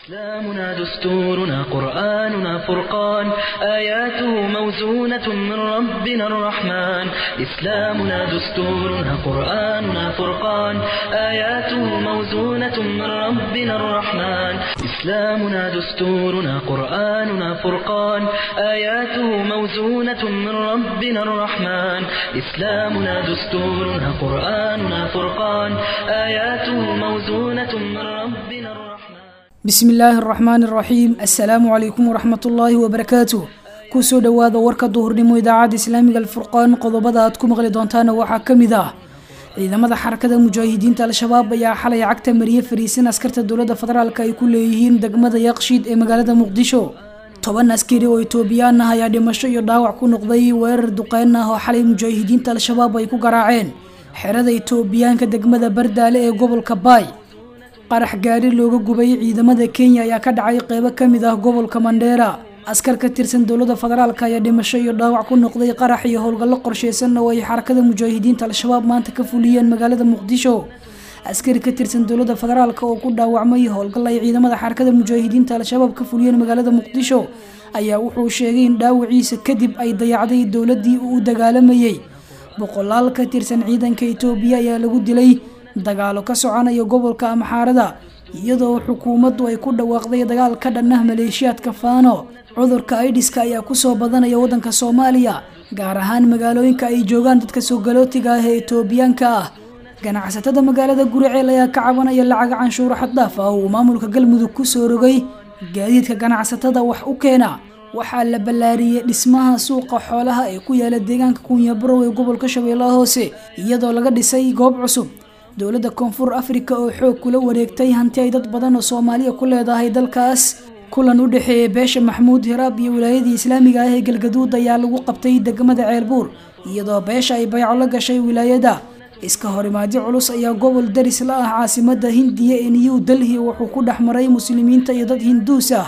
إسلامنا دستورنا قرآننا فرقان آياته موزونة من ربنا الرحمن إسلامنا دستورنا قرآننا فرقان آياته موزونة من ربنا الرحمن إسلامنا دستورنا قرآننا فرقان آياته موزونة من ربنا الرحمن إسلامنا دستورنا قرآننا فرقان آياته موزونة من ربنا الرحمن bismi illaahi araxmaani araxiim assalaamu calaykum waraxmat ullaahi wabarakaatuh kusoo dhowaada warka duhurnimo idaacadda islaamiga alfurqaan qodobada aad ku maqli doontaana waxaa ka mid ah ciidamada xarakada mujaahidiinta al-shabaab ayaa xalay cagta mariye fariisan askarta dowladda federaalk ay ku leeyihiin degmada yaqshiid ee magaalada muqdisho toban askari oo itoobiyaan ah ayaa dhimasho iyo dhaawac ku noqday weerar duqeyn ah oo xalay mujaahidiinta al-shabaab ay ku garaaceen xerada itoobiyaanka degmada bardaale ee gobolka baay qarax gaari looga gubay ciidamada kenya ayaa ka dhacay qeybo kamid ah gobolka mandheera askar ka tirsan dowladda federaalk ayaa dhimasho iyo dhaawac ku noqday qarax iyo howlgallo qorsheysan oo ay xarakada mujaahidiinta al-shabaab maanta ka fuliyeen magaalada muqdisho askari ka tirsan dowladda federaalk oo ku dhaawacmay howlgal ay ciidamada xarakada mujaahidiinta al-shabaab ka fuliyeen magaalada muqdisho ayaa wuxuu sheegay in dhaawaciisa kadib ay dayacday dowladii uu u dagaalamayey boqolaal ka tirsan ciidanka itoobiya ayaa lagu dilay dagaalo ka soconaya gobolka amxaarada iyadoo xukuumaddu ay ku dhawaaqday dagaal ka dhan ah maleeshiyaadka faano cudurka aidiska ayaa kusoo badanaya waddanka soomaaliya gaar ahaan magaalooyinka ay joogaan dadka soogalootiga ah ee itoobiyaanka ah ganacsatada magaalada guriceel ayaa ka cabanaya lacaga canshuuro xaddaaf ah uu maamulka galmudug kusoo rogay gaadiidka ganacsatada wax u keena waxaa la ballaariyey dhismaha suuqa xoolaha ee ku yaala deegaanka kunyabarow ee gobolka shabeellaha hoose iyadoo laga dhisay goob cusub dowladda koonfur afrika oo xoog kula wareegtay hanti ay dad badan oo soomaaliya ku leedahay dalkaas kulan u dhexeeyay beesha maxmuud hiraab iyo wilaayadii islaamiga ah ee galgaduud ayaa lagu qabtay degmada ceelbuur iyadoo beesha ay bayco la gashay wilaayada iska horimaadyo culus ayaa gobol daris la ah caasimada hindiya ee new delhi wuxuu ku dhex maray muslimiinta iyo dad hinduus ah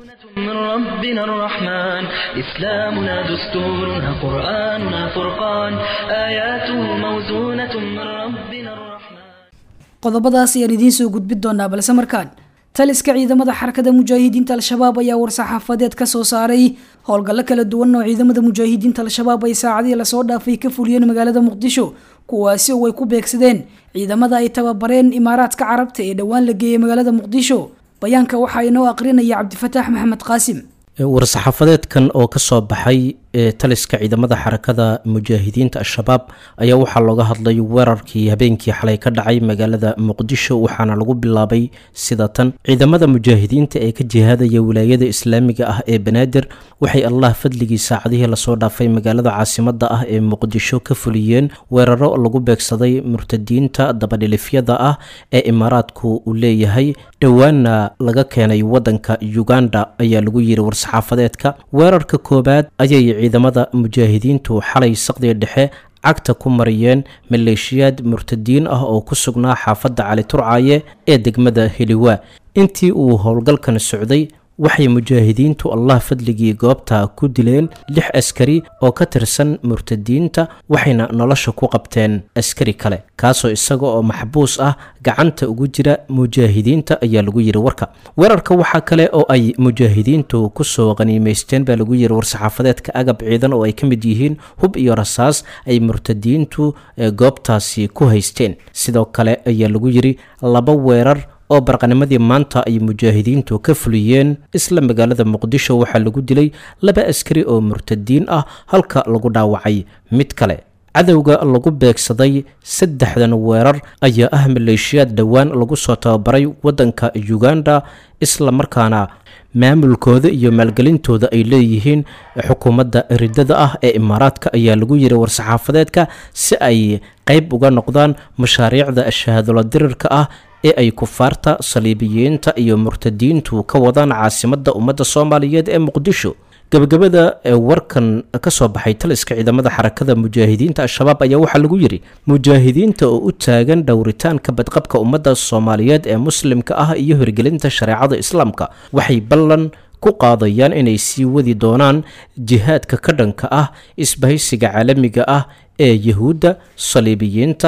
من ربنا الرحمن إسلامنا دستورنا قرآننا فرقان آياته موزونة من ربنا الرحمن qodobadaas ayaan idiin soo gudbin doonaa balse markaan taliska ciidamada xarakada mujaahidiinta al-shabaab ayaa war-saxaafadeed ka soo saaray howlgallo kala duwan oo ciidamada mujaahidiinta al-shabaab ay saacadihii lasoo dhaafay ka fuliyeen magaalada muqdisho kuwaasi oo ay ku beegsadeen ciidamada ay tababareen imaaraadka carabta ee dhowaan la geeyey magaalada muqdisho bayaanka waxaa inoo aqrinaya cabdifataax maxamed qaasim war-saxaafadeedkan oo ka soo baxay ee taliska ciidamada xarakada mujaahidiinta al-shabaab ayaa waxaa looga hadlay weerarkii habeenkii xalay ka dhacay magaalada muqdisho waxaana lagu bilaabay sida tan ciidamada mujaahidiinta ee ka jihaadaya wilaayada islaamiga ah ee banaadir waxay allah fadligii saacadihii lasoo dhaafay magaalada caasimada ah ee muqdisho ka fuliyeen weeraro lagu beegsaday murtadiinta dabadhilifyada ah ee imaaraadku uu leeyahay dhowaana laga keenay wadanka uganda ayaa lagu yiri war-saxaafadeedka weerarka koobaad ayay ciidamada mujaahidiintu xalay saqdiga dhexe cagta ku mariyeen maleeshiyaad murtadiin ah oo ku sugnaa xaafadda cali turcaaye ee degmada heliwa intii uu howlgalkan socday waxay mujaahidiintu allah fadligii goobta ku dileen lix askari oo ka tirsan murtadiinta waxayna nolosha ku qabteen askari kale kaasoo isaga oo maxbuus ah gacanta ugu jira mujaahidiinta ayaa lagu yiri warka weerarka waxaa kale oo ay mujaahidiintu kusoo qaniimeysteen baa lagu yiri war-saxaafadeedka agab ciidan oo ay ka mid yihiin hub iyo rasaas ay murtadiintu goobtaasi ku haysteen sidoo kale ayaa lagu yiri laba weerar oo barqanimadii maanta ay mujaahidiintu ka fuliyeen isla magaalada muqdisho waxaa lagu dilay laba askari oo murtadiin ah halka lagu dhaawacay mid kale cadowga lagu beegsaday saddexdan weerar ayaa ah maleeshiyaad dhowaan lagu soo tababaray waddanka uganda isla markaana maamulkooda iyo maalgelintooda ay leeyihiin xukuumadda ridada ah ee imaaraadka ayaa lagu yiri war-saxaafadeedka si ay qeyb uga noqdaan mashaariicda shahaadolo dirirka ah ee ay kufaarta saliibiyiinta iyo murtadiintu ka wadaan caasimadda ummadda soomaaliyeed ee muqdisho gabagabada warkan ka soo baxay taliska ciidamada xarakada mujaahidiinta al-shabaab ayaa waxaa lagu yiri mujaahidiinta oo u taagan dhowritaanka badqabka ummadda soomaaliyeed ee muslimka ah iyo hirgelinta shareecada islaamka waxay ballan ku qaadayaan inay sii wadi doonaan jihaadka ka dhanka ah isbahaysiga caalamiga ah ee yahuudda saliibiyiinta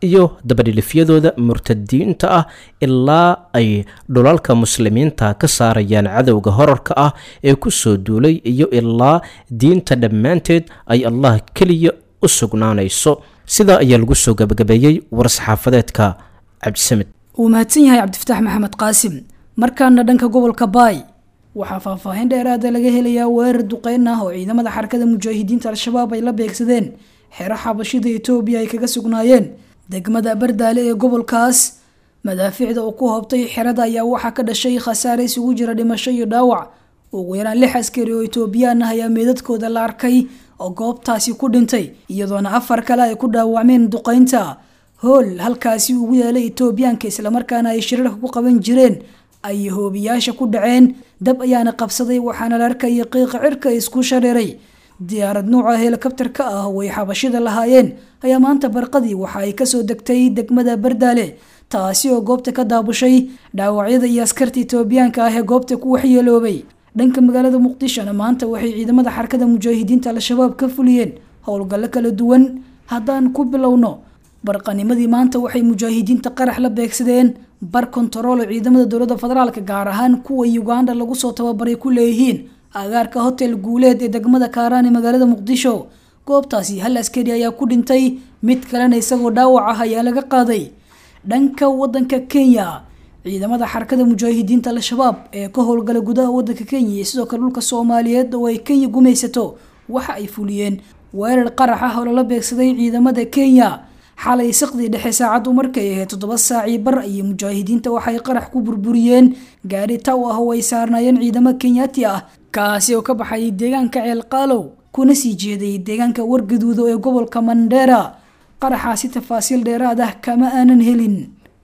iyo dabadhilifyadooda murtadiinta ah ilaa ay dhulalka muslimiinta ka saarayaan cadowga horarka ah ee kusoo duulay iyo ilaa diinta dhammaanteed ay allah keliya u sugnaanayso sidaa ayaa lagu soo gabagabeeyey war-saxaafadeedka cabdisamed wuu mahadsan yahay cabdifataax maxamed qaasim markaana dhanka gobolka baay waxaa faahfaahin dheeraada laga helayaa weerar duqeyn ah oo ciidamada xarakada mujaahidiinta al-shabaab ay la beegsadeen xero xabashida etoobiya ay kaga sugnaayeen degmada bardaale ee gobolkaas madaafiicda uu ku hoobtay xerada ayaa waxaa ka dhashay khasaare isugu jira dhimasho iyo dhaawac ugu yaraan lix askari oo etoobiyaan ah ayaa meedadkooda la arkay oo goobtaasi ku dhintay iyadoona afar kale ay ku dhaawacmeen duqeynta hool halkaasi ugu yaalay etoobiyaanka islamarkaana ay shirarka ku qaban jireen ay hoobiyaasha ku dhaceen dab ayaana qabsaday waxaana la arkaya qiiqa cirka isku shareeray diyaarad nuuca helikabtarka ah oo ay xabashida lahaayeen ayaa maanta barqadii waxa ay kasoo degtay degmada bardaale taasi oo goobta ka daabushay dhaawacyada iyo askarta etoobiyaanka ah ee goobta ku waxyeeloobay dhanka magaalada muqdishona maanta waxay ciidamada xarakada mujaahidiinta al-shabaab ka fuliyeen howlgallo kala duwan haddaan ku bilowno barqanimadii maanta waxay mujaahidiinta qarax la beegsadeen bar kontaroolo ciidamada dowladda federaalk gaar ahaan kuwa uganda lagu soo tababaray ku leeyihiin agaarka hotel guuleed ee degmada kaaraan ee magaalada muqdisho goobtaasi hal askari ayaa ku dhintay mid kalena isagoo dhaawac ah ayaa laga qaaday dhanka wadanka kenya ciidamada xarakada mujaahidiinta al-shabaab ee ka howlgala gudaha wadanka kenya iyo sidoo kale dhulka soomaaliyeed oo ay kenya gumaysato waxa ay fuliyeen weerar qarax ah oo lala beegsaday ciidamada kenya xalay saqdii dhexe saacaddu markay ahayd toddoba saacii bar ayay mujaahidiinta waxay qarax ku burburiyeen gaari taw ah oo ay saarnaayeen ciidamo kenyaati ah kaasi oo ka baxayay deegaanka ceelqaalow kuna sii jeeday deegaanka wargaduudo ee gobolka mandheera qaraxaasi tafaasiil dheeraad ah kama aanan helin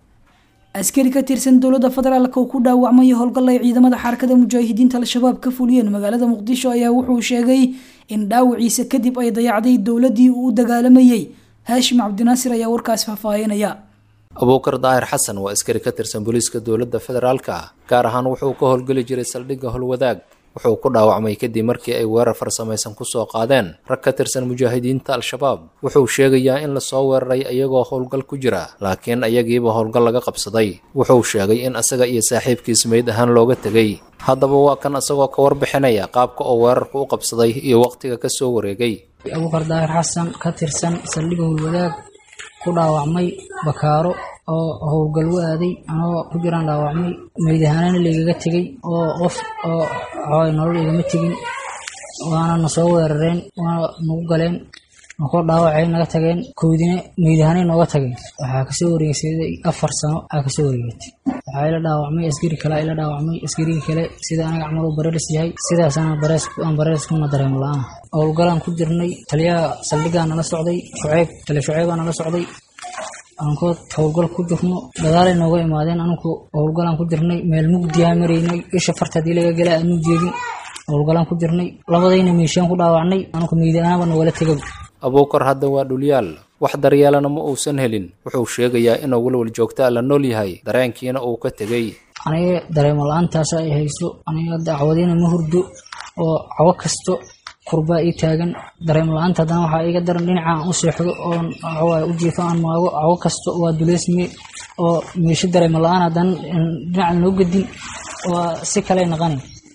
askari ka tirsan dowladda federaalk oo ku dhaawacmay howlgal ay ciidamada xarakada mujaahidiinta al-shabaab ka fuliyeen magaalada muqdisho ayaa wuxuu sheegay in dhaawaciisa kadib ay dayacday dowladii uu u dagaalamayey haashim cabdinaasir ayaa warkaas faahfaahinaya abuukar daahir xasan waa askari ka tirsan booliiska dowladda federaalka ah gaar ahaan wuxuu ka howlgeli jiray saldhigga howlwadaag wuxuu ku dhaawacmay kadib markii ay weerar farsamaysan kusoo qaadeen rag ka tirsan mujaahidiinta al-shabaab wuxuu sheegayaa in lasoo weeraray iyagoo howlgal ku jira laakiin ayagiiba howlgal laga qabsaday wuxuu sheegay in asaga iyo saaxiibkiis meyd ahaan looga tegay haddaba waa kan asagoo ka warbixinaya qaabka oo weerarku u qabsaday iyo wakhtiga ka soo wareegay abuukar daahir xasan ka tirsan saldhigga howlwadaag ku dhaawacmay bakaaro oo howlgal u aaday anagoo ku jiraan dhaawacmay meydahanaana laygaga tegay oo qof oo xooy nolol igama tegin waana na soo weerareen waana nagu galeen nakoo dhaawacay naga tageen koodina meydahanay nooga tageen waxaa kasoo wareegsaday afar sano aa kasoo wareegatay waxaa ila dhaawacmay askari kale ila dhaawacmay askarigii kale sida anaga camal u bareeris yahay sidaasana aan bareeris kuna dareemo la-aan howlgalaan ku jirnay taliyaha saldhigaa nala socday shuceyb tali shuceybaa nala socday ankood howlgal ku jirno gadaalay nooga imaadeen anku howlgalaan ku jirnay meel mugdiyaa maraynay isha farta hadii laga gala aanu jeedin howlgalaan ku jirnay labadayna meeshaan ku dhaawacnay anku meydanaaba nagala tegay abuukar hadda waa dhulyaal wax daryeelana ma uusan helin wuxuu sheegayaa inuu walwal joogtaa la nool yahay dareenkiina uu ka tegey aniga dareemo la-aantaas ay hayso aniga dacwadiina ma hurdo oo cawo kasto kurbaa ii taagan dareemo la-aanta haddana waxaa iga daran dhinacaan u seexdo oon waxawaaye u jiifo aan maago cawo kasto waa duleysme oo meesho dareemo la-aan haddana dhinacan noo gedin waa si kale naqani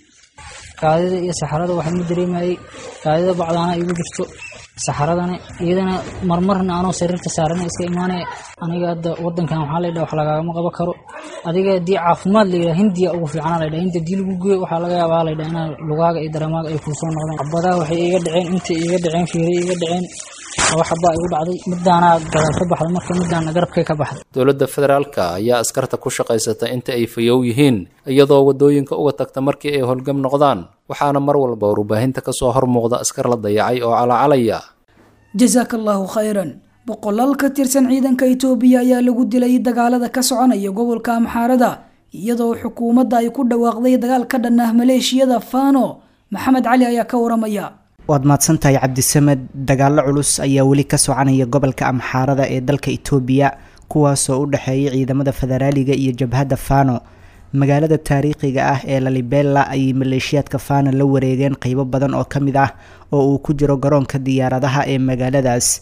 kaadida iyo saxarada waxaa ma dareemayay kaadida bacdaana igu jirto saxaradana iyadana marmarna anoo sariirta saarana iska imaanaya aniga hadda wadankan waxaa laydhaha wax lagaagama qabo karo adiga haddii caafimaad layidhaha hindiya ugu fiicana laydhaha hinta dii lagu geeyo waxaa laga yaabaa laydhaha inaa lugaaga iyo dareemaaga ay kuusoo noqdeen cabadaha waxay iga dhaceen intay iga dhaceen fiiray iga dhaceen laba xabaa igu dhacday midaanaa gadaal ka baxday marka midaana garabkay ka baxday dowladda federaalka ayaa askarta ku shaqaysata inta ay fayow yihiin iyadoo waddooyinka uga tagta markii ay howlgam noqdaan waxaana mar walba warbaahinta kasoo hor muuqda askar la dayacay oo calacalaya jasaaka allaahu khayran boqolaal ka tirsan ciidanka itoobiya ayaa lagu dilay dagaalada ka soconaya gobolka amxaarada iyadoo xukuumadda ay ku dhawaaqday dagaal ka dhan ah maleeshiyada fano maxamed cali ayaa ka waramaya waad mahadsantahay cabdisamed dagaallo culus ayaa weli ka soconaya gobolka amxaarada ee dalka itoobiya kuwaasoo u dhexeeya ciidamada federaaliga iyo jabhadda fano magaalada taariikhiga ah ee lalibela ayay maleeshiyaadka fano la wareegeen qeybo badan oo ka mid ah oo uu ku jiro garoonka diyaaradaha ee magaaladaas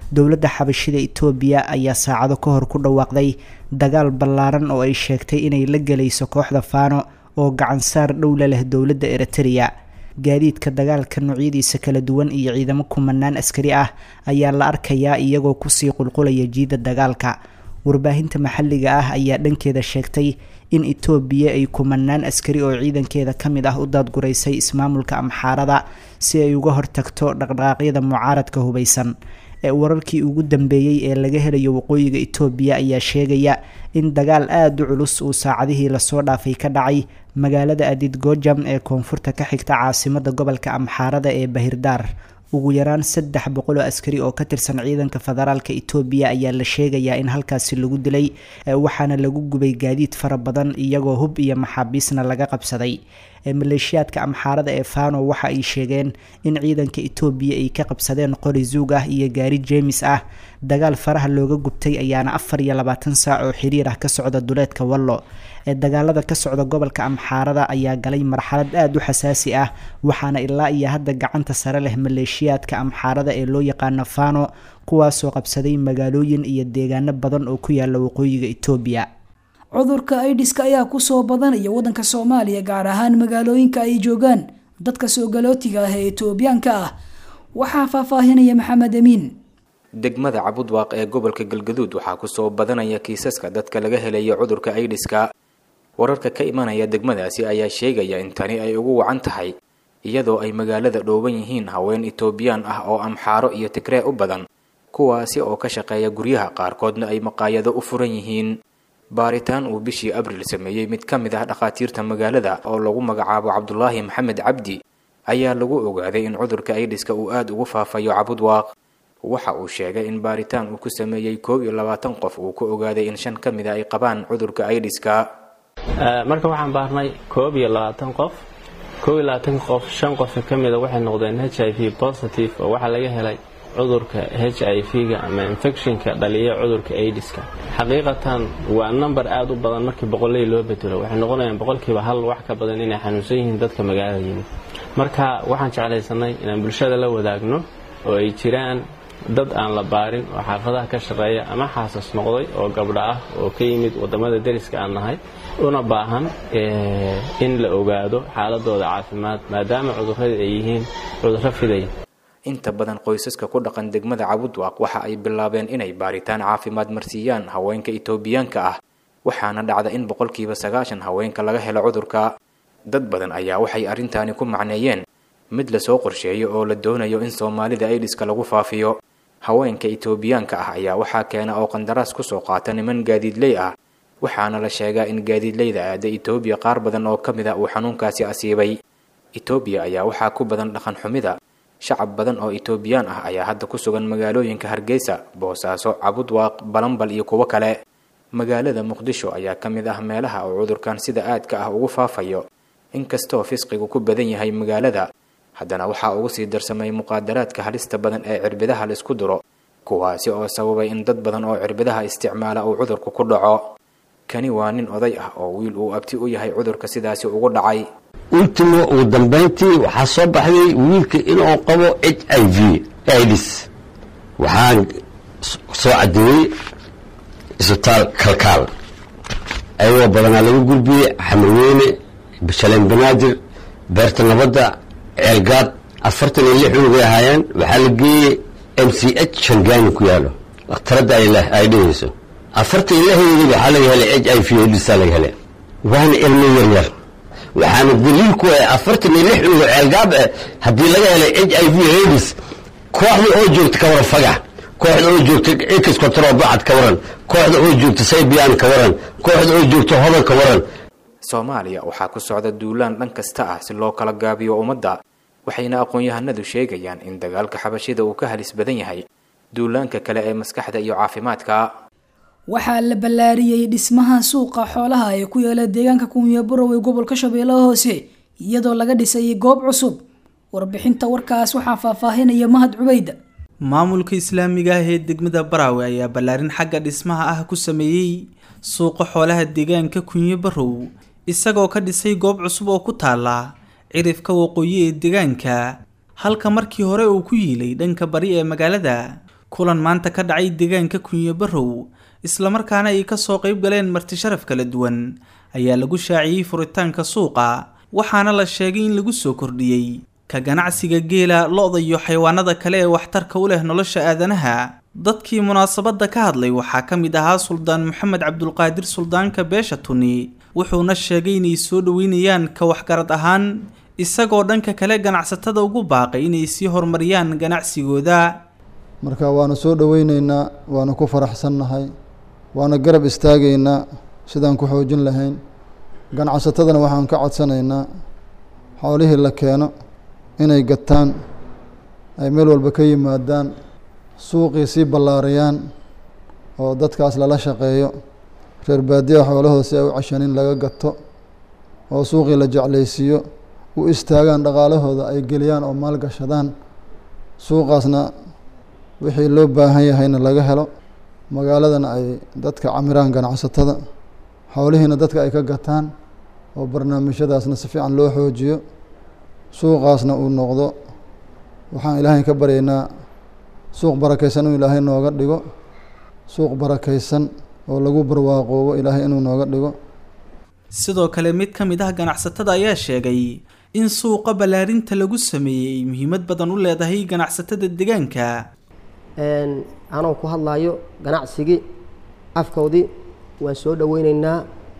dowladda xabashida itoobiya ayaa saacado ka hor ku dhawaaqday dagaal ballaaran oo ay sheegtay inay la gelayso kooxda faano oo gacansaar dhowla leh dowladda eritrea gaadiidka dagaalka noocyadiisa kala duwan iyo ciidamo kumanaan askari ah ayaa la arkayaa iyagoo kusii qulqulaya jiida dagaalka warbaahinta maxalliga ah ayaa dhankeeda sheegtay in itoobiya ay kumanaan askari oo ciidankeeda ka mid ah u daadguraysay ismaamulka amxaarada si ay uga hortagto dhaqdhaqaaqyada mucaaradka hubeysan ee wararkii ugu dambeeyey ee laga helayo waqooyiga itoobiya ayaa sheegaya in dagaal aada u culus uu saacadihii lasoo dhaafay ka dhacay magaalada adid gojam ee koonfurta ka xigta caasimada gobolka amxaarada ee bahirdaar ugu yaraan saddex boqol oo askari oo ka tirsan ciidanka federaalka itoobiya ayaa la sheegayaa in halkaasi lagu dilay waxaana lagu gubay gaadiid fara badan iyagoo hub iyo maxaabiisna laga qabsaday maleeshiyaadka amxaarada ee fano waxa ay sheegeen in ciidanka itoobiya ay ka qabsadeen qori zuug ah iyo gaari jeemis ah dagaal faraha looga gubtay ayaana afar iyo labaatan saac oo xiriir ah ka socda duleedka wallo ee dagaalada ka socda gobolka amxaarada ayaa galay marxalad aada u xasaasi ah waxaana ilaa iyo hadda gacanta sare leh maleeshiyaadka amxaarada ee loo yaqaano fano kuwaasoo qabsaday magaalooyin iyo deegaano badan oo ku yaala waqooyiga itoobiya cudurka aidiska ayaa kusoo badanaya wadanka soomaaliya gaar ahaan magaalooyinka ay joogaan dadka soo galootiga ah ee itoobiyaanka ah waxaa faahfaahinaya maxamed amiin degmada cabudwaaq ee gobolka galgaduud waxaa kusoo badanaya kiisaska dadka laga helaya cudurka aidiska wararka ka imanaya degmadaasi ayaa sheegaya in tani ay ugu wacan tahay iyadoo ay magaalada dhooban yihiin haween itoobiyaan ah oo amxaaro iyo tigree u badan kuwaasi oo ka shaqeeya guryaha qaarkoodna ay maqaayado u furan yihiin baaritaan uu bishii abriil sameeyey mid ka mid ah dhakhaatiirta magaalada oo lagu magacaabo cabdulaahi maxamed cabdi ayaa lagu ogaaday in cudurka aidiska uu aada ugu faafayo cabudwaaq waxa uu sheegay in baaritaan uu ku sameeyey koob iyo labaatan qof uu ku ogaaday in shan ka mida ay qabaan cudurka aidiska marka waxaan baarnay koob iyo labaatan qof koob iyo labaatanka qof shan qof ka mida waxay noqdeen h i v positive oo waxaa laga helay cudurka h i v-ga ama infectionka dhaliya cudurka aidiska xaqiiqatan waa number aada u badan markii boqoley loo bedelo waxay noqonayaan boqolkiiba hal wax ka badan inay xanuunsan yihiin dadka magaalada yimid marka waxaan jeclaysanay inaan bulshada la wadaagno oo ay jiraan dad aan la baarin oo xaafadaha ka shaqeeya ama xaasas noqday oo gabdho ah oo ka yimid wadamada deriska aan nahay una baahan in la ogaado xaaladooda caafimaad maadaama cudurrada ay yihiin cudurro fidaya inta badan qoysaska ku dhaqan degmada cabudwaaq waxa ay bilaabeen inay baaritaan caafimaad marsiiyaan haweenka itoobiyaanka ah waxaana dhacda in boqolkiiba sagaashan haweenka laga helo cudurka dad badan ayaa waxay arrintaani ku macneeyeen mid lasoo qorsheeyo oo la doonayo in soomaalida aidiska lagu faafiyo haweenka itoobiyaanka ah ayaa waxaa keena oo qandaraas kusoo qaata niman gaadiidley ah waxaana la sheegaa in gaadiidleyda aada itoobiya qaar badan oo ka mid a uu xanuunkaasi asiibay itoobiya ayaa waxaa ku badan dhaqan xumida shacab badan oo itoobiyaan ah ayaa hadda ku sugan magaalooyinka hargeysa boosaaso cabudwaaq balambal iyo kuwo kale magaalada muqdisho ayaa ka mid ah meelaha uu cudurkan sida aadka ah ugu faafayo inkastoo fisqigu ku badan yahay magaalada haddana waxaa ugu sii darsamay muqaadaraadka halista badan ee cirbidaha laisku duro kuwaasi oo sababay in dad badan oo cirbidaha isticmaala uu cudurku ku dhaco kani waa nin oday ah oo wiil uu abti u yahay cudurka sidaasi ugu dhacay ultimo ugu dambayntii waxaa soo baxday wiilka inuu qabo h i v ids waxaan soo caddeeyey isbitaal kalkaal ayagoo badanaa laga gudbiyey xamarweyne bashaleen banaadir beerta nabadda ceelgaad afartan iyo lix unugay ahaayeen waxaa la geeyey m c h shangaani ku yaalo dhakhtaradda ay dhehayso afartan iyo lixdoodii waxaa laga helay h i v idsa laga helay waana ilmo yaryar waxaana daliilku ah afartan iyo lix unugo ceelgaab ah haddii laga helay h i v hadis kooxda oo joogta ka waran fagax kooxda oo joogta x control bacad ka waran kooxda oo joogta saybian ka waran kooxda oo joogta hodan ka waran soomaaliya waxaa ku socda duulaan dhan kasta ah si loo kala gaabiyo ummadda waxayna aqoon-yahanadu sheegayaan in dagaalka xabashida uu ka halis badan yahay duulaanka kale ee maskaxda iyo caafimaadka waxaa la ballaariyey dhismaha suuqa xoolaha ee ku yaala deegaanka kunyaburow ee gobolka shabeellaha hoose iyadoo laga dhisay goob cusub warbixinta warkaas waxaa faahfaahinaya mahad cubayda maamulka islaamiga ah ee degmada baraawe ayaa ballaarin xagga dhismaha ah ku sameeyey suuqa xoolaha deegaanka kunyo barow isagoo ka dhisay goob cusub oo ku taala cirifka waqooyi ee deegaanka halka markii hore uu ku yiilay dhanka bari ee magaalada kulan maanta ka dhacay deegaanka kunye barrow islamarkaana ay kasoo qayb galeen marti sharaf kala duwan ayaa lagu shaaciyey furitaanka suuqa waxaana la sheegay in lagu soo kordhiyey ka ganacsiga geela lo-da iyo xayawaanada kale ee waxtarka u leh nolosha aadanaha dadkii munaasabadda ka hadlay waxaa ka mid ahaa suldaan maxamed cabdulqaadir suldaanka beesha tuni wuxuuna sheegay inay soo dhoweynayaan ka waxgarad ahaan isagoo dhanka kale ganacsatada ugu baaqay inay sii horumariyaan ganacsigooda marka waanu soo dhoweyneynaa waanu ku faraxsannahay waana garab istaagaynaa sidaan ku xoojin lahayn ganacsatadana waxaan ka codsanaynaa xoolihii la keeno inay gataan ay meel walba ka yimaadaan suuqii sii ballaariyaan oo dadkaas lala shaqeeyo reer baadiyaha xoolahooda si ay u cashanin laga gato oo suuqii la jeclaysiiyo u istaagaan dhaqaalahooda ay geliyaan oo maalgashadaan suuqaasna wixii loo baahan yahayna laga helo magaaladana ay dadka camiraan ganacsatada xoolihiina dadka ay ka gataan oo barnaamijyadaasna si fiican loo xoojiyo suuqaasna uu noqdo waxaan ilaahay ka baryaynaa suuq barakaysan inuu ilaahay nooga dhigo suuq barakaysan oo lagu barwaaqoobo ilaahay inuu nooga dhigo sidoo kale mid ka mid ah ganacsatada ayaa sheegay in suuqa ballaarinta lagu sameeyey ay muhiimad badan u leedahay ganacsatada deegaanka anoo ku hadlayo ganacsigii afkoodii waan soo dhoweyneynaa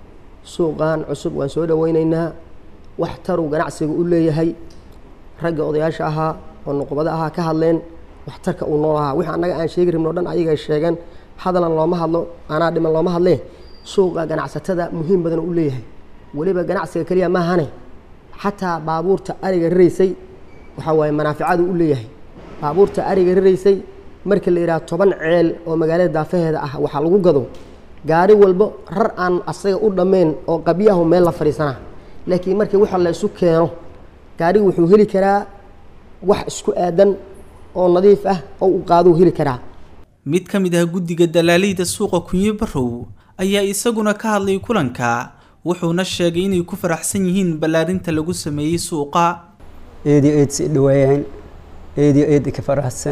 suuqan cusub waan soo dhoweyneynaa wax taruu ganacsiga u leeyahay ragga odayaasha ahaa oo nuqubada ahaa ka hadleen waxtarka uu nool ahaa wixii annaga aan sheegi rabno o dhan ayagay sheegeen hadalan looma hadlo anaa dhiman looma hadlee suuqa ganacsatada muhiim badan u leeyahay weliba ganacsiga keliya maahane xataa baabuurta ariga raraysay waxaa waaye manaaficadu u leeyahay baabuurta ariga raraysay marka la yidhaha toban ceel oo magaalada daafaheeda ah waxaa lagu gado gaari walbo rar aan asaga u dhammayn oo qabyahu meel la fadhiisanaa laakiin markii waxa la isu keeno gaarigu wuxuu heli karaa wax isku aadan oo nadiif ah oo u qaaduu heli karaa mid ka mid ah guddiga dalaaleyda suuqa kunye barrow ayaa isaguna ka hadlay kulanka wuxuuna sheegay inay ku faraxsan yihiin ballaarinta lagu sameeyey suuqa eedio eed si dhawaayaan eedio eed ka faraxsan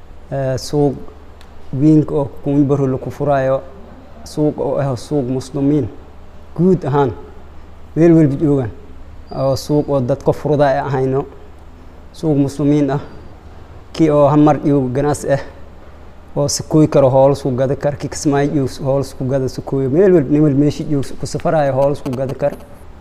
suuq wiinka oo kunye barrow laku furaayo suuq oo ah suuq muslimiin guud ahaan meel walba joogaan oo suuq oo dadka furda ay ahayno suuq muslimiin ah kii oo hamar joogo ganacsi ah oo sakooy karo hoolasku gada kar kii kismaayo joogo hoolasku gada sakooyo meel walba nin walba meeshi joogo ku safarayo hoolasku gada kar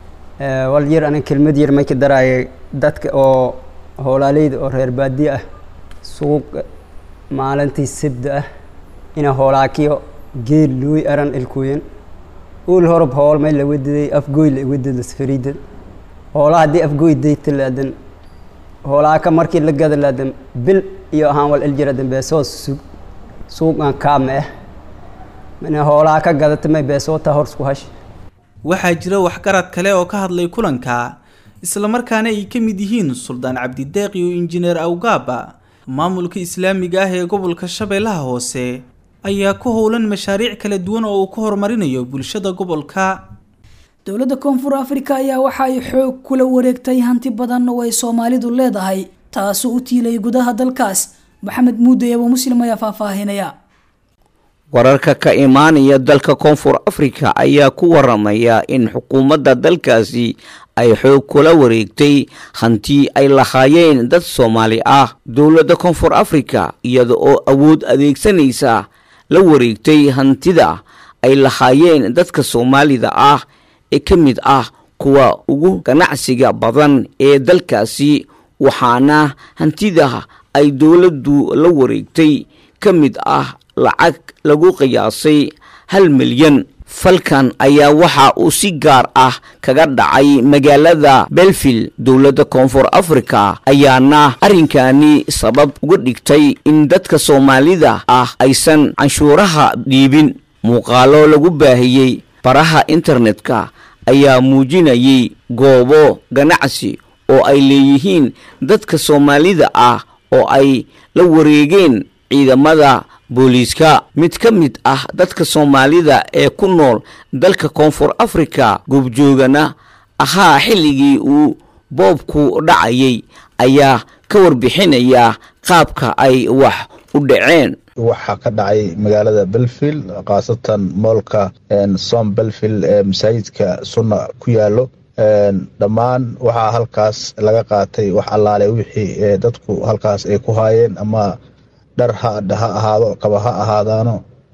wal yar aniga kelmad yar may ka daraayo dadka oo hoolaaleyda oo reer baadiye ah suuq maalintii sabda ah ina hoolaakiyo geel looy aran ilkooyan ul horob hool may la wadiday afgooy la wadada safariida hoolaa haddii afgooy dayta laadan hoolaaka markii la gada laadan bil iyo ahaan wal iljira dambeesoo sug suuqan kaama ah mana hoolaa ka gadata may beesoota horsku hash waxaa jira waxgarad kale oo ka hadlay kulanka islamarkaana ay ka mid yihiin suldaan cabdideeq iyo injineer awgaaba maamulka islaamiga ah ee gobolka shabeellaha hoose ayaa ku howlan mashaariic kala duwan oo uu ku horumarinayo bulshada gobolka dowladda koonfur afrika ayaa waxa ay xoog kula wareegtay hanti badan oo ay soomaalidu leedahay taasoo u tiilay gudaha dalkaas maxamed muude abo muslim ayaa faahfaahinaya wararka ka imaanaya dalka koonfur afrika ayaa ku waramaya in xukuumadda dalkaasi ay xoog kula wareegtay hanti ay lahaayeen dad soomaali ah dowladda koonfur afrika iyada oo awood adeegsanaysa la wareegtay hantida ay lahaayeen dadka soomaalida ah ee ka mid ah kuwa ugu ganacsiga badan ee dalkaasi waxaana hantida ay dowladdu la wareegtay ka mid ah lacag lagu qiyaasay hal milyan falkan ayaa waxa uu si gaar ah kaga dhacay magaalada belville dowladda koonfur afrika ayaana arrinkani sabab uga dhigtay in dadka soomaalida ah aysan canshuuraha dhiibin muuqaalo lagu baahiyey baraha internetka ayaa muujinayay goobo ganacsi oo ay leeyihiin dadka soomaalida ah oo ay la wareegeen ciidamada booliiska mid ka mid ah dadka soomaalida ee ku nool dalka koonfur afrika goobjoogana ahaa xilligii uu boobku dhacayay ayaa ka warbixinaya qaabka ay wax u dhaceen waxaa ka dhacay magaalada belfield khaasatan moolka som belfield ee masaajidka sunna ku yaalo dhammaan waxaa halkaas laga qaatay wax allaale wixii dadku halkaas ay ku haayeen ama dhar ha ahaado kaba ha ahaadaano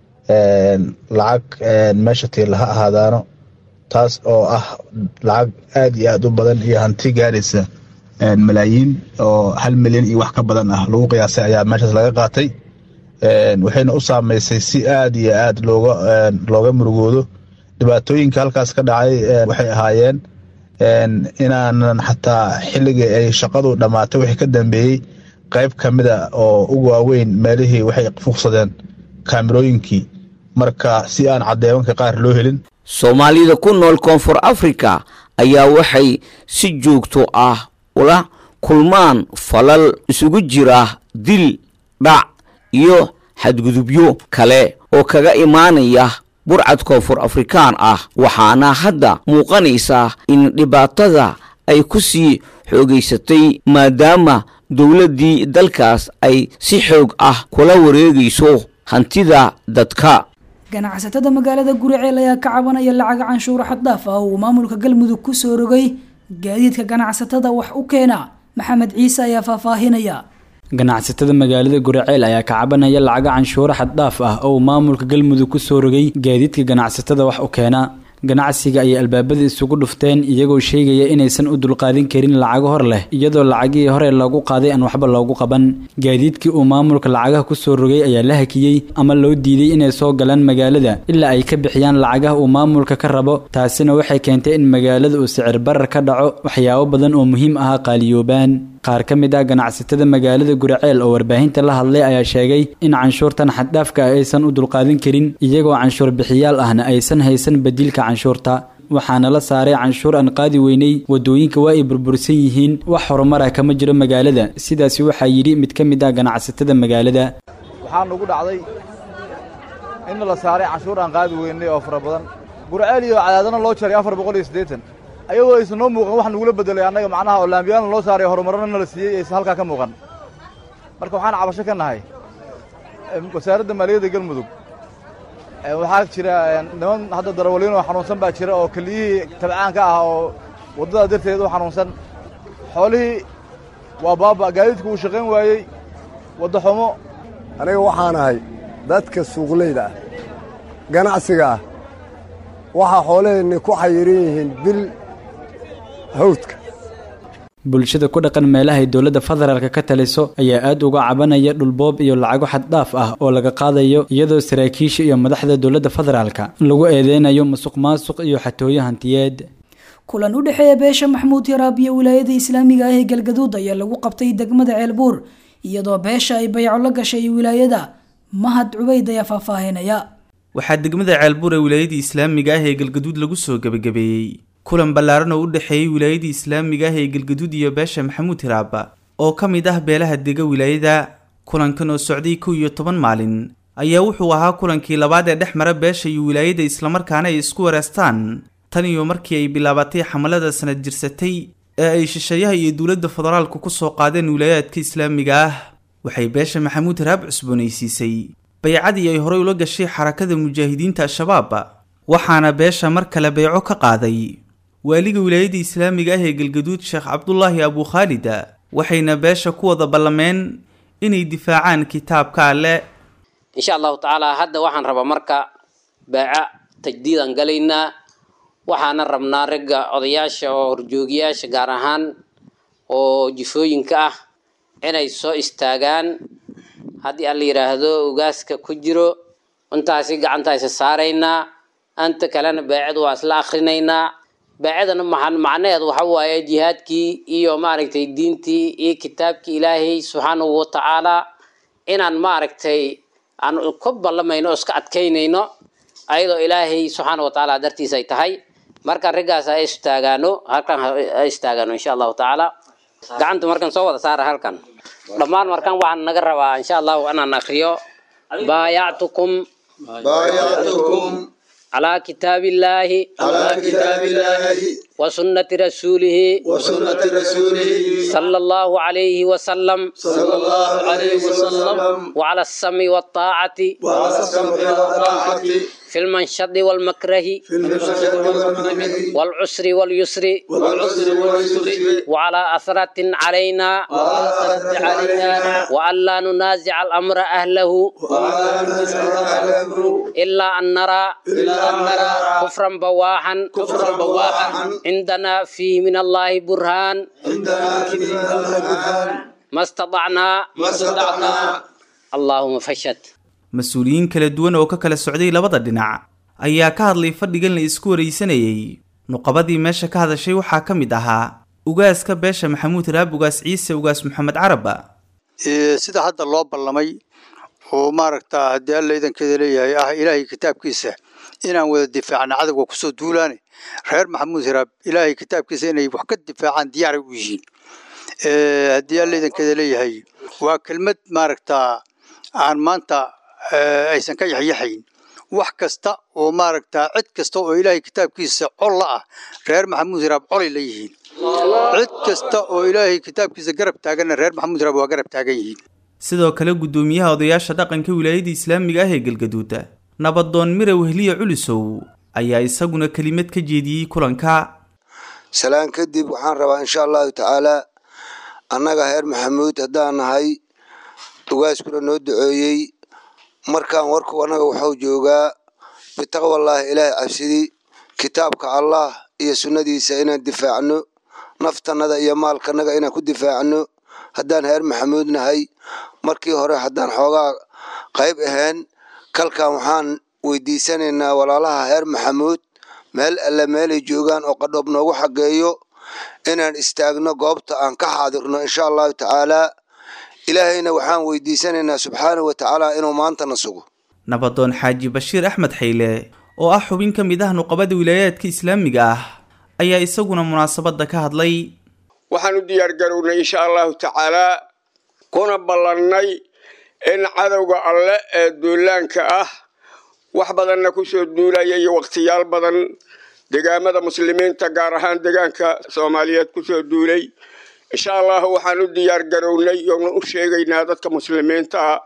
lacag meesha tiila ha ahaadaano taas oo ah lacag aada iyo aada u badan iyo hanti gaaraysa malaayiin oo hal milyan iyo wax ka badan ah lagu qiyaasay ayaa meeshaas laga qaatay waxayna u saameysay si aada iyo aada looga looga murugoodo dhibaatooyinka halkaas ka dhacay waxay ahaayeen inaanan xataa xilligii ay shaqadu dhammaatay wixii ka dambeeyey qayb ka mida oo ugu waaweyn meelihii waxay fuqsadeen kaamirooyinkii marka si aan caddeebanka qaar loo helin soomaalida ku nool koonfur africa ayaa waxay si joogto ah ula kulmaan falal isugu jira dil dhac iyo xadgudubyo kale oo kaga imaanaya burcad koonfur afrikaan ah waxaana hadda muuqanaysa in dhibaatada ay ku sii xoogaysatay maadaama dowladdii dalkaas ay si xoog ah kula wareegayso hantida dadka ganacsatada magaalada guriceel ayaa ka cabanaya lacaga canshuuro xaddaaf ah uu maamulka galmudug ku soo rogay gaadiidka ganacsatada wax u keena maxamed ciise ayaa faahfaahinaya ganacsatada magaalada guraceel ayaa ka cabanaya lacaga canshuuro xaddhaaf ah oo uu maamulka galmudug ku soo rogay gaadiidka ganacsatada wax u keena ganacsiga ayay albaabada isugu dhufteen iyagoo sheegaya inaysan u dulqaadin karin lacago hor leh iyadoo lacagihii hore loogu qaaday aan waxba loogu qaban gaadiidkii uu maamulka lacagaha ku soo rogay ayaa la hakiyey ama loo diiday inay soo galaan magaalada ilaa ay ka bixiyaan lacagaha uu maamulka ka rabo taasina waxay keentay in magaalada uu sicir barar ka dhaco waxyaabo badan oo muhiim ahaa qaaliyoobaan qaar ka mid ah ganacsatada magaalada guraceel oo warbaahinta la hadlay ayaa sheegay in canshuurtan xaddhaafka ah aysan u dulqaadin karin iyagoo canshuur bixiyaal ahna aysan haysan badiilka canshuurta waxaana la saaray canshuur aan qaadi weynay wadooyinka waa ay burbursan yihiin wax horumara kama jiro magaalada sidaasi waxaa yidhi mid ka mid ah ganacsatada magaalada waxaa nugu dhacday in la saaray canshuur aan qaadi weynay oo fara badan gurceel iyo cadaadana loo jaray afar boqol iyo siddeetan ayagoo aysan noo muuqan wax nagula bedelay annaga macnaha oo laambiyaalna loo saaray horumarana nala siiyey aysan halkaa ka muuqan marka waxaan cabasho ka nahay wasaaradda maaliyadda galmudug waxaa jira niman hadda darawaliin oo xanuunsan baa jira oo keliyihii tabcaanka ah oo waddada darteed u xanuunsan xoolihii waa baaba gaadiidku uu shaqayn waayey wadda xumo aniga waxaan ahay dadka suuqleyda ah ganacsiga ah waxaa xoolaheenni ku xayiran yihiin bil hawdka bulshada ku dhaqan meelahay dowladda federaalka ka taliso ayaa aad uga cabanaya dhulboob iyo lacago xaddhaaf ah oo laga qaadayo iyadoo saraakiisha iyo madaxda dowladda federaalka lagu eedeynayo musuq maasuq iyo xatooyo hantiyeed kulan u dhexeeya beesha maxmuud yaraab iyo wilaayada islaamiga ah ee galgaduud ayaa lagu qabtay degmada ceelbuur iyadoo beesha ay bayco la gashay wilaayada mahad cubayd ayaa faahfaahinaya waxaa degmada ceelbuur ee wilaayadii islaamiga ah ee galgaduud lagu soo gebagabeeyey kulan ballaaran oo u dhexeeyey wilaayadii islaamiga ah ee galgaduud iyo beesha maxamuud hiraaba oo ka mid ah beelaha dega wilaayada kulankan oo socday kow iyo toban maalin ayaa wuxuu ahaa kulankii labaad ee dhex mara beesha iyo wilaayada islamarkaana ay isku wareestaan tan iyo markii ay bilaabatay xamalada sanad jirsatay ee ay shisheeyaha iyo dowladda federaalku ku soo qaadeen wilaayaadka islaamiga ah waxay beesha maxamuud hiraab cusboonaysiisay baycadii ay horey ula gashay xarakada mujaahidiinta al-shabaab waxaana beesha mar kale beyco ka qaaday waaliga wilaayadda islaamiga ah ee galgaduud sheekh cabdulaahi abukhaalida waxayna beesha ku wada ballameen inay difaacaan kitaabka alle insha allahu tacaala hadda waxaan rabaa marka beeca tajdiidaan galaynaa waxaana rabnaa ragga odayaasha oo horjoogiyaasha gaar ahaan oo jifooyinka ah inay soo istaagaan haddii alla yidhaahdo ugaaska ku jiro intaasi gacantaysa saaraynaa anta kalena beecadu waa isla akrinaynaa beecadana maxan macnaheedu waxa waaye jihaadkii iyo maaragtay diintii iyo kitaabkii ilaahay subxaanahu watacaala inaan maaragtay aan ku ballamayno oo iska adkaynayno ayadoo ilaahay subxaana watacaala dartiisa ay tahay marka raggaas ha istaagaano halkan ha istaagaano insha allahu tacaala gacanta markan soo wada saara halkan dhammaan markan waxaan naga rabaa insha allahu inaan akriyo baayactukum بايعتكم على كتاب الله على كتاب الله وسنة رسوله وسنة رسوله صلى الله عليه وسلم صلى الله عليه وسلم وعلى السمع والطاعة وعلى السمع والطاعة في المنشد والمكره في المشهد والمكره والعسر واليسر والعسر واليسر وعلى أثرة علينا وعلى أثرة علينا وألا ننازع الأمر أهله وعلى ننزع الأمر إلا أن نرى إلا أن نرى كفرا بواحا كفرا بواحا عندنا فيه من الله برهان عندنا في الله برهان ما استطعنا ما استطعنا اللهم فشد mas-uuliyiin kala duwan oo ka kala socday labada dhinac ayaa ka hadlay fadhigan la isku waraysanayey nuqabadii meesha ka hadashay waxaa ka mid ahaa ugaaska beesha maxamuud raab ugaas ciise ugaas maxamed caraba sida hadda loo ballamay oo maaragta haddii alla idankeeda leeyahay ah ilaahay kitaabkiisa inaan wada difaacna cadowga kusoo duulaane reer maxamuud hiraab ilaahay kitaabkiisa inay wax ka difaacaan diyaaray u yihiin haddii alla idankeeda leeyahay waa kelmad maaragta aan maanta aysan ka yaxyaxayn wax kasta oo maaragta cid kasta oo ilaahay kitaabkiisa col la ah reer maxamuud hiraab colay la yihiin cid kasta oo ilaahay kitaabkiisa garab taaganna reer maxamuud hiraab waa garab taagan yihiin sidoo kale guddoomiyaha odayaasha dhaqanka wilaayada islaamiga ah ee galgaduuda nabadoon mire wehliye culisow ayaa isaguna kelimad ka jeediyey kulanka salaan kadib waxaan rabaa insha allahu tacaalaa annaga reer maxamuud haddaan nahay ugaaskuna noo duceeyey markaan warku annaga waxuu joogaa bitaqwallaahi ilaahay cabsidii kitaabka allah iyo sunnadiisa inaan difaacno naftannada iyo maalkanaga inaan ku difaacno haddaan reer maxamuud nahay markii hore haddaan xoogaa qayb ahayn kalkan waxaan weydiisanaynaa walaalaha reer maxamuud meel alle meelay joogaan oo qadhoob noogu xageeyo inaan istaagno goobta aan ka xaadirno insha allahu tacaalaa ilaahayna waxaan weydiisanaynaa subxaanahu watacaala inuu maantana sugo nabadoon xaaji bashiir axmed xayle oo ah xubin ka mid ah nuqabada wilaayaadka islaamiga ah ayaa isaguna munaasabadda ka hadlay waxaan u diyaargarownay insha allahu tacaalaa kuna ballannay in cadowga alle ee duulaanka ah wax badanna kusoo duulaya iyo wakhtiyaal badan degaamada muslimiinta gaar ahaan degaanka soomaaliyeed kusoo duulay insha allahu waxaan u diyaar garownay oona u sheegaynaa dadka muslimiinta ah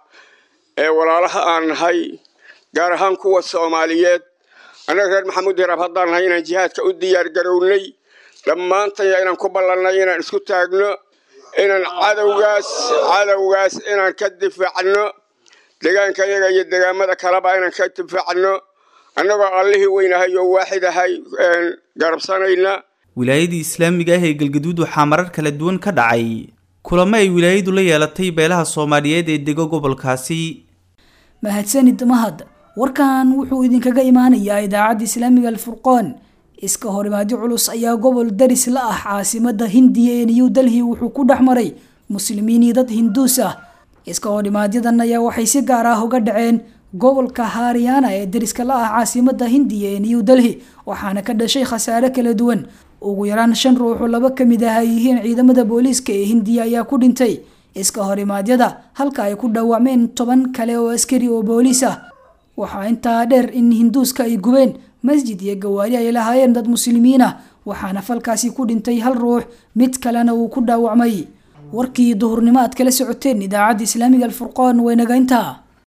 ee walaalaha aan nahay gaar ahaan kuwa soomaaliyeed annaga reer maxamuud hiraab haddaan nahay inaan jihaadka u diyaar garownay dhammaantaya inaan ku ballannay inaan isku taagno inaan cadowgaas cadowgaas inaan ka difaacno degaanka yaga iyo degaamada kaleba inaan ka difaacno annagoo allihii weynahay oo waaxid ahay garabsanayna wilaayadii islaamiga ah ee galgaduud waxaa marar kala duwan ka dhacay kulamo ay wilaayadu la yeelatay beelaha soomaaliyeed ee dego gobolkaasi mahadsanid mahad warkan wuxuu idinkaga imaanayaa idaacadda islaamiga alfurqoon iska horimaadyo culus ayaa gobol daris la ah caasimada hindiya ee new delhi wuxuu ku dhex maray muslimiin iyo dad hinduus ah iska horimaadyadan ayaa waxay si gaar ah uga dhaceen gobolka haryana ee dariska la ah caasimada hindiya ee new delhi waxaana ka dhashay khasaare kala duwan ugu yaraan shan ruux oo laba ka mid ah ay yihiin ciidamada booliiska ee hindiya ayaa ku dhintay iska horimaadyada halka ay ku dhaawacmeen toban kale oo askari oo booliis ah waxaa intaa dheer in hinduuska ay gubeen masjid iyo gawaari ay lahaayeen dad muslimiin ah waxaana falkaasi ku dhintay hal ruux mid kalena uu ku dhaawacmay warkii duhurnimo aad kala socoteen idaacadda islaamiga alfurqoon waynaga intaa